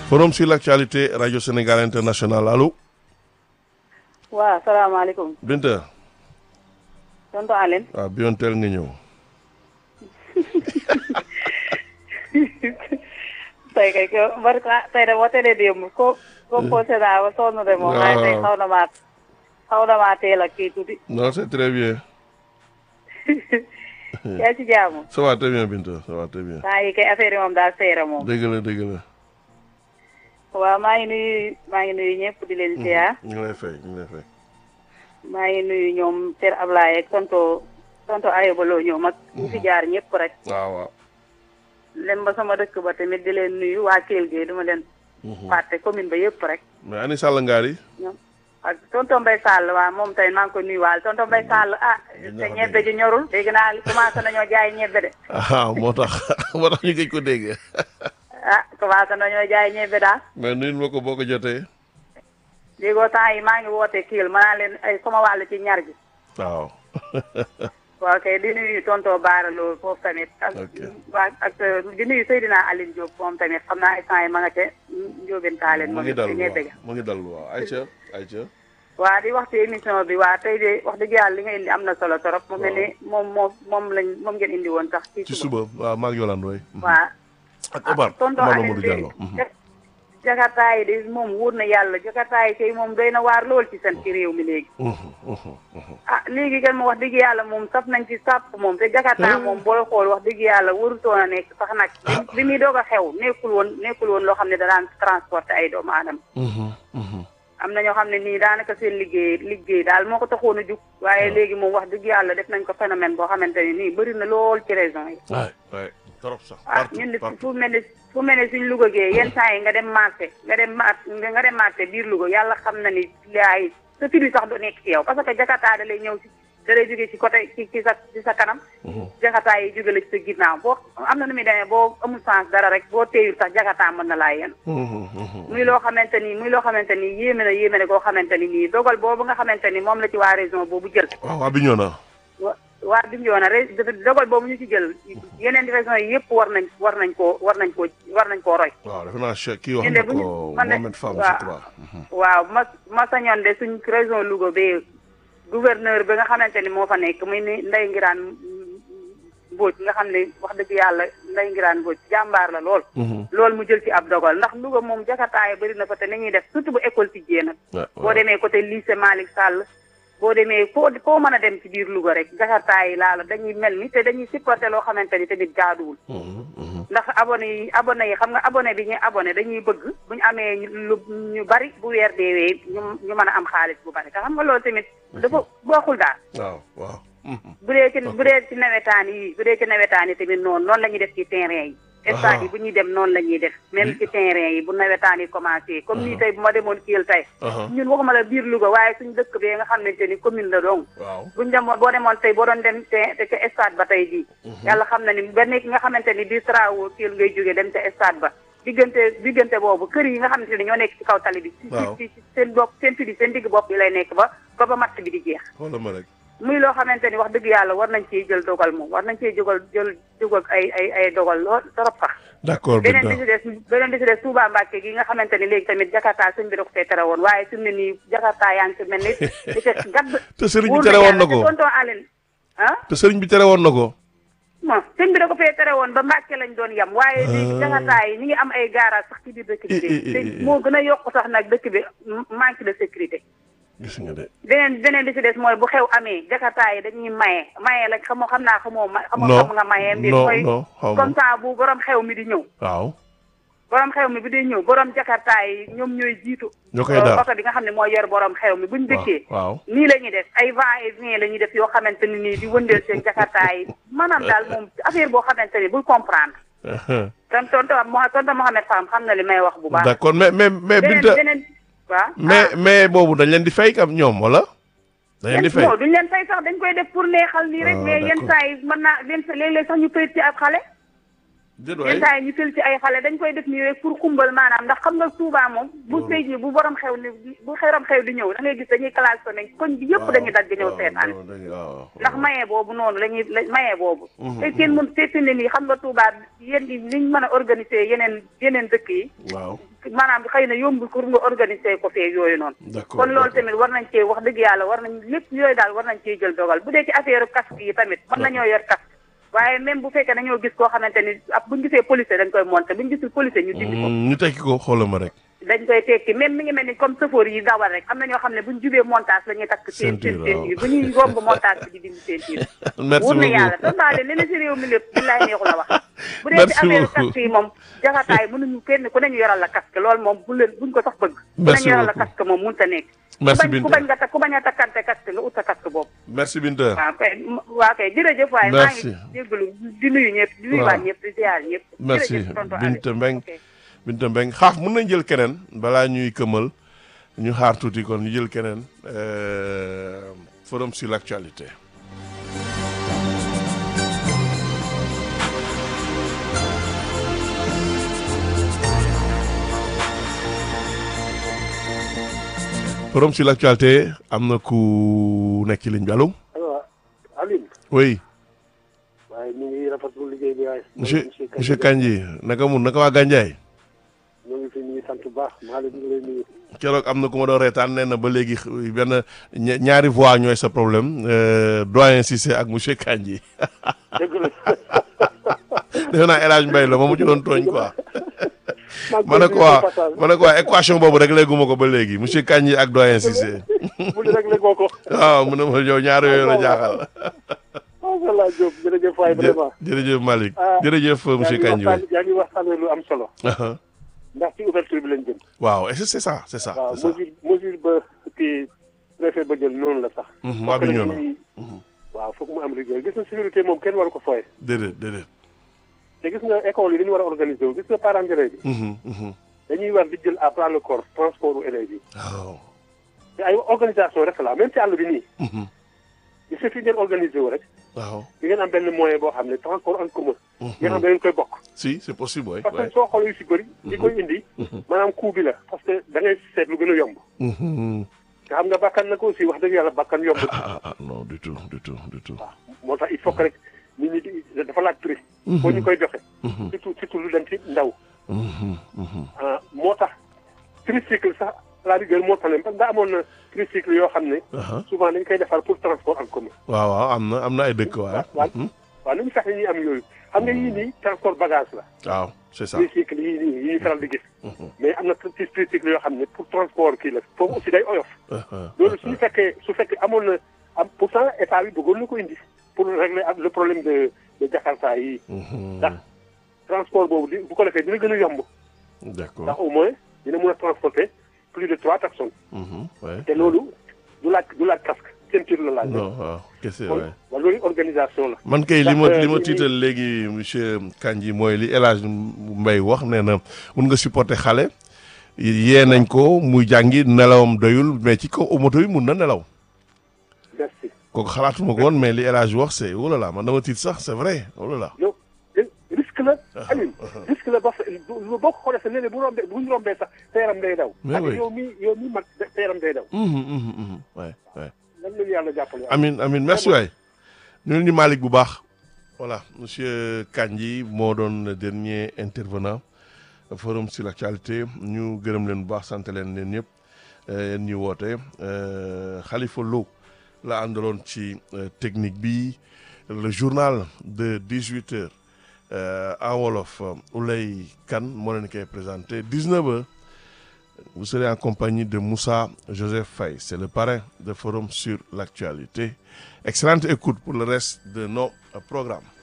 forum sur l'actualité radio Sénégal international allo. waaw salaamaaleykum. Binta. tonton Aline. waaw bi yoon teel nga ñëw. tey kay ko barka tey de boo tëddee démb ko composé naa ba sonn de moom. waaye tey xaw na maa xaw na maa teel a kii tuuti. non c'est très bien. yaa ci jaamu. ça va très bien Binta ça va très bien. temps yi kay affaire yi moom daal seere moom. dëgg la dëgg la. waaw maa ngi nuyu maa ngi nuyu ñëpp di leen ziar. ñu ngi lay fay ñu ngi lay fay. maa ngi nuyu ñoom Ter Ablaye ak tonto tonto Ayba Lo ñoom ak ñu fi jaar ñëpp rek. waaw waaw. lem ba sama dëkk ba tamit di leen nuyu waa Kell Gueye duma leen. fàtte commune ba yëpp rek. mais ani Sall Ngari. ñoom ak tonton Mbaye Sall waaw moom tey maa ngi ko nuyuwaale tonton Mbaye Sall ah. te ñebbe ji ñorul. dégg naa commencé nañoo jaay ñebbe de. ah moo tax moo tax ñu gëj ko dégg. ah commencé nañoo jaay ñebbe daal. mais nuyu ma ko boo ko jotee. déggoo temps yi maa ngi woote Kell ma naa leen ay sama wàll ci ñar gi. waaw. waaw kay di nuyu tonton Baara Lo foofu tamit. ak waa ak di nuyu Seydina Aline Diop moom tamit xam naa instant yi ma nga ca Ndiobène Tallene. mu ngi dal moom waaw mu ngi dal waaw Aïcha Aïcha. waa di wax ci émission bi waa tey de wax dëgg yàlla li nga indi am na solo trop. mu mel ni moom moom moom lañ moom ngeen indi woon sax. ci suba waaw maa ngi Yolande waay. waa ak Omar tonton Omar Aline Mamadou Diallo. jakarta yi de moom wóor na yàlla jakarta yi kay moom doy na waar lool ci seen ci réew mi léegi. ah léegi kan ma wax dëgg yàlla moom saf nañ ci sàpp moom te jakarta moom booy xool wax dëgg yàlla warutoon a nekk sax nag. bi muy doog a xew nekkul woon nekkul woon loo xam ne da daan transporter ay doomu aadama. am na ñoo xam ne nii daanaka seen liggéey liggéey daal moo ko taxoon a jug. waaye léegi moom wax dëgg yàlla def nañ ko phénomène boo xamante ne nii bëri na lool ci région yi. waay waay trop sax. ah ñun de fu mel ne fu mel ne suñ Louga gee yenn saa yi nga dem marché nga dem mar nga dem marché biir Louga yàlla xam na ni yaay sa firi sax du nekk ci yow parce que Jakarta da lay ñëw si da lay jógee ci côté ci ci sa ci sa kanam. Jakarta yi jóge la ci sa ginnaaw boo am na nu muy demee boo amul sens dara rek boo teeyul sax Jakarta mën na laa yéen. muy loo xamante ni muy loo xamante ni yéeme na yéeme na koo xamante ni nii dogal boobu nga xamante ni moom la ci waa région boobu jël. waaw waa Bignona. waa bi ñu yoon rek dogal boobu ñu ci jël yeneen régions yi yëpp war nañ war nañ koo war nañ koo war nañ koo roy. waaw defe naa Cheikh kii wax na ko Mohamed Fam waaw waaw ma ma sañoon de suñ région Louga bee gouverneur bi nga xamante ni moo fa nekk muy ni Ndeye Ngiraan Mbodj nga xam ne wax dëgg yàlla Ndeye Ngiraan Mbodj jàmbaar la lool. loolu mu jël ci ab dogal ndax Louga moom jakarta yi bëri na fa te ni ñuy def surtout bu école tijjee nag. boo demee côté lycée Malick Sall. boo demee foo foo mën a dem ci biir Louga rek jakarta yi laa la dañuy mel ni te dañuy supporté loo xamante ni tamit jaaduwul. ndax abonné yi abonné yi xam nga abonné bi ñuy abonné dañuy bëgg bu ñu amee lu ñu bari bu weer deewee ñu ñu mën a am xaalis bu bari te xam nga loolu tamit dafa bokkul daal. waaw waaw. bu dee ci bu dee ci nawetaan yi bu dee ci nawetaan yi tamit noonu noonu la ñuy def ci terrain yi. stade yi bu ñuy dem noonu la ñuy def même ci terrain yi bu nawetaan yi commencé comme nii tey bu ma demoon Kell tey ñun waxuma la biir Louga waaye suñu dëkk bee nga xamante ni commune la dong buñu demoon boo demoon tey boo doon dem te ca stade ba tey jii yàlla xam na ni ba nekk nga xamante ni biir travaux Kell ngay jógee dem ca stade ba diggante diggante boobu kër yi nga xamante ni ñoo nekk ci kaw tali bi ci seen bopp seen fidi seen digg bopp yi lay nekk ba ba ba match bi di jeex muy loo xamante ni wax dëgg yàlla war nañ ciy jël dogal moom war nañ ciy jógal jël jógal ay ay ay dogal lool trop sax. d'accord beneen bi si des beneen bi si des Touba Mbacke gi nga xamante ni léegi tamit Jakarta sëñ bi da ko fee tere woon waaye fi mu ne nii Jakarta yaa ngi ci mel ni di ca gadd. te sëriñ bi tere woon na ko tonton Aline ah. te sëriñ bi tere woon na ko. bon sëñ bi da ko fee tere woon ba Mbacke lañ doon yem. waaye léegi Jakarta yi ñu ngi am ay garage sax ci biir dëkk bi. te moo gën a yokk sax nag dëkk bi manque de sécurité. gis nga de. beneen beneen bi si des mooy bu xew amee jakarta yi dañuy maye maye la xamoo xam naa xamoo ma. xamoo xam nga maye. mbir mooy comme ça bu borom xew mi di ñëw. waaw. borom xew mi bi di ñëw borom jakarta yi ñoom ñooy jiitu. ñoo koy daal oto bi nga xam ne mooy yor borom xew mi buñ dëkkee. waaw nii la ñuy def ay va et vient la ñuy def yoo xamante ni nii di wëndeel seen jakarta yi maanaam daal moom affaire boo xamante ni bul comprendre. ton tonton tonton Mohamed Fam xam na li may wax bu baax. d'accord mais mais mais Binta beneen waaw mais mais boobu dañ leen di fay kam ñoom wala. dañ leen di fay duñ leen fay sax dañ koy def pour neexal nii rek. mais yenn saa yi mën naa yenn léeg-léeg sax ñu pëyit ci ab xale. déet waay yenn saa yi ñu fël ci ay xale dañ koy def nii rek pour xumbal maanaam ndax xam nga Touba moom bu Loolu. tey jii bu borom xew ni bu xeram xew di ñëw da ngay gis dañuy klaxonné koñ bi yëpp dañuy dagg ñëw seetaan waaw dañuy waaw. ndax maye boobu noonu la ñuy la maye boobu Mhm. te kenn mën te fi ne nii xam nga Touba yéen ñi niñ mën a organiser yeneen yeneen dëkk yi waaw maanaam xëy na yombul pour nga organiser ko fee yooyu noonu d'accord kon loolu d'accord. tamit war nañ cee wax dëgg yàlla war nañ lépp yooyu daal war nañ cee jël dogal bu dee ci affaire casque yi tamit mën nañoo yor casque waaye même bu fekkee dañoo gis koo xamante ni ab buñu gisee policier dañ koy monter buñu gisul policier ñu dindi ko Mm, ñu tekki ko xoolal ma rek. dañ koy tekki même mi ngi mel ni comme chauffeur yi dawal rek am na ñoo xam ne buñ jubee montage la ñuy takk seen seen Ceinture, seen bu ñuy romb montage bi di dindi seen tiir merci wóor na beaucoup yàlla te daal li ne si réew mi lépp billaay neexu la wax bu dee Merci ci affaire beaucoup. casque yi moom jaxataay mënuñu kenn ku nañu yoral la casque loolu moom bu leen buñ ko sax bëgg ku Merci nañu yoral la beaucoup. casque moom mënut a nekk Merci ku bañ ku Binta bañ nga ta ku bañ a takkante casque nga ut sa casque boobu merci Binta. waaw kay waa kay jërëjëf waaye maa Merci. ngi jégalu di nuyu ñëpp di nuyu Waaw. waa ñëpp di ziar ñëpp merci jërëjëf tonton Aliou. Binta Mbeng Ok. Binta Mbeng xaaf mën nañ jël keneen balaa ñuy këmal ñu xaar tuuti kon ñu jël keneen euh, forum sur l'actualité. forum sur l'actualité am na ku nekk ci ligne bi allo alors Alioune oui waaye ñu ngi rafetlu liggéey bi waaye. monsieur monsieur Kandji naka mun naka waa Gandiaye ñoo ngi fi ñu ngi sant bu baax maa leen ñu lay nuyu. keroog am na ku ma doon reetaan nee na ba léegi benn ña- ñaari voix ñooy sa problème euh, doyen Cissé ak monsieur Kandji dëgg la. defe naa El Hadj Mbaye la ma mu ci doon tooñ quoi ma maa ne ngi ko koy waa nuyu passage. ma ne ko waa équation boobu rek léeguma ko ba léegi monsieur Kandji ak doyen Cissé bu ñu réglé koo ko. waaw mu ne ma yow ñaar yooyu la jaaxal macha allah Diop jërëjëf waay vraiment. jërëjëf Malick Ah, jërëjëf monsieur yaa ngi Kandji waay waxtaan yaa ngi waxtaanee lu am solo. Aha. ndax ci ouverture bi lañ jëm. waaw et c'est c'est ça c'est ça waaw c'est ça mesure mesure ba kii préfet ba jël noonu la sax. Mhm, waa bi ñëw na waaw foog mu am rigueur gis na sécurité moom kenn waru ko fooye. déedéet déedéet te gis nga école yi dañu war a organiser wu gis nga parents d'élèves bi. Mhm, mhm. dañuy war di jël à bras le corps transport u élèves yi. waaw te ay organisation rek la même ci àll bi nii. Mhm. il suffit ngeen organiser wu rek. waaw di ngeen am benn moyen boo xam ne transport en commun. Mhm. ngeen xam ne dañu koy bokk. si c'est possible waay parce waay que soo xoolee yu si bëri. di koy indi. maanaam coût bi la parce que da ngay seet lu gën a yomb. Mhm. te xam nga bakkan na ko aussi wax dëgg yàlla bakkan yomb. ah ah non du tout du tout du tout waaw moo tax il faut que rek nit ñi di dafa laaj prix. foo ñu koy joxe. Mhm. surtout surtout lu dem ci ndaw. Mhm, mhm. ah moo tax tricycle sax à la rigueur moo tax ne parce que daa amoon na tricycle yoo xam ne. Aha. souvent dañ koy defar pour transport en commun. waaw waaw am na am na ay dëkk waay waaw waaw nañu fexe ñuy am yooyu xam nga yii nii transport bagage la. waaw c'est ça tricycle yii nii yi ñuy faral di gis. mais am na ci tricycle yoo xam ne pour transport kii la foofu aussi day oyof. Aha. loolu suñu fekkee su fekkee amoon na am pourtant état bi bëggoon na ko indi pour régler ak le problème de de Jakarta yi Mhm. ndax transport boobu di bu ko defee dina gën a yomb d'accord ndax au moins dina mën a transporter plus de trois personnes Mhm, ouais. te loolu du laaj du laaj casque ceinture la laaj. non waaw kese kon waay waaw loolu organisation la. man kay li ma Ndax, li ma euh, tiital léegi monsieur Kandji mooy li El Hadj Mbaye wax nee na mun nga supporter xale yee nañ ko muy jàngi nelawam doyul mais ci kaw moto yi mun na nelaw merci kooku xalaatuma ko woon mais li El Hadj wax c'est oh là là man dama tiit sax c'est vrai oh là là yow risque la. Aliou risque la ba fa boo ko xoolee sa léeg-léeg bu rombee bu ñu rombee sax sa yaram day daw. Mais ak oui. yow mi yow mi mag sa yaram day daw. Mhm, mhm, mhm. ouais ouais lan la ñu yàlla jàppale. amin amin merci waay ñu ni Malick bu baax voilà monsieur Kandji moo doon le dernier intervenant forum sur l'actualité ñu gërëm leen bu baax sant leen leen ñëpp yéen ñu woote euh, Khalifa Lo la àndaloon ci euh, technique bi le journal de 18 heures euh, en wolof Oulay Kane moo leen koy présenté 19 heures vous serez en compagnie de Moussa Joseph Faye. C'est le parrain de Forum sur l'actualité. Excellente écoute pour le reste de nos euh, programmes.